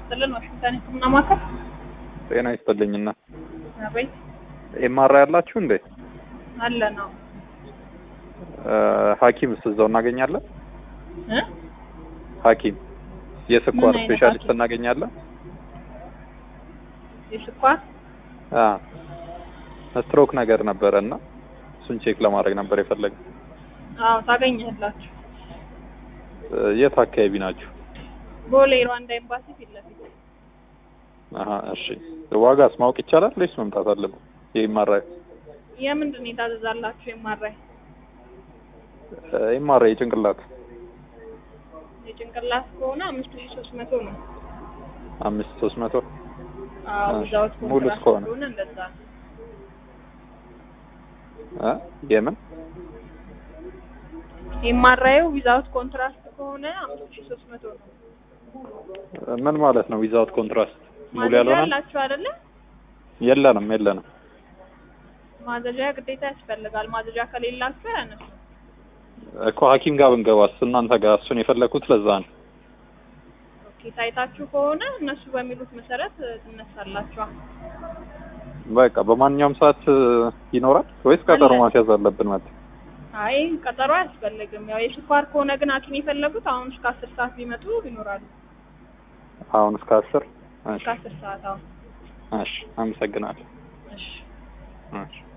ይስጥልን። ዋሽንግተን ሕክምና ማዕከል ጤና ይስጥልኝና አቤት ኤምአር ያላችሁ እንዴ? አለ ነው ሐኪምስ እዛው እናገኛለን? እ ሐኪም የስኳር ምን አይነት ስፔሻሊስት ሐኪም? እናገኛለን? የስኳር አ ስትሮክ ነገር ነበረ እና እሱን ቼክ ለማድረግ ነበር የፈለግነው። አዎ ታገኛላችሁ። እ የት አካባቢ ናችሁ? ቦሌ ሩዋንዳ ኤምባሲ ፊት ለፊት አሀ እሺ። ዋጋስ ማወቅ ይቻላል ወይስ መምጣት አለብን? የኤምአር የምንድን ነው የታዘዛላችሁ? የማራይ ኤምአር የጭንቅላት የጭንቅላት ከሆነ አምስት ሺህ ሶስት መቶ ነው። አምስት ሶስት መቶ አዎ እሺ። ዊዛውት ሙሉ ኮንትራክት እስከሆነ? ከሆነ እንደዛ ነው። እ የምን የማራየው ዊዛውት ኮንትራክት ከሆነ አምስት ሺህ ሶስት መቶ ነው። ምን ማለት ነው? ዊዛውት ኮንትራስት ሙሉ ማዘዣ ያልሆነ አላችሁ አይደለ? የለንም የለንም። ማዘዣ ግዴታ ያስፈልጋል። ማዘዣ ከሌላችሁ ያነሱ እኮ ሐኪም ጋር ብንገባስ እናንተ ጋር እሱን የፈለኩት ለዛ ነው። ኦኬ ታይታችሁ ከሆነ እነሱ በሚሉት መሰረት ትነሳላችኋል። በቃ በማንኛውም ሰዓት እ, ይኖራል ወይስ ቀጠሮ አለ። ማስያዝ አለብን? ማለት አይ ቀጠሮ አያስፈልግም። ያው የስኳር ከሆነ ግን ሐኪም የፈለጉት አሁን እስከ አስር ሰዓት ቢመጡ ይኖራሉ። አሁን እስከ አስር እሺ እስከ አስር ሰዓት አሁን እሺ፣ አመሰግናለሁ። እሺ እሺ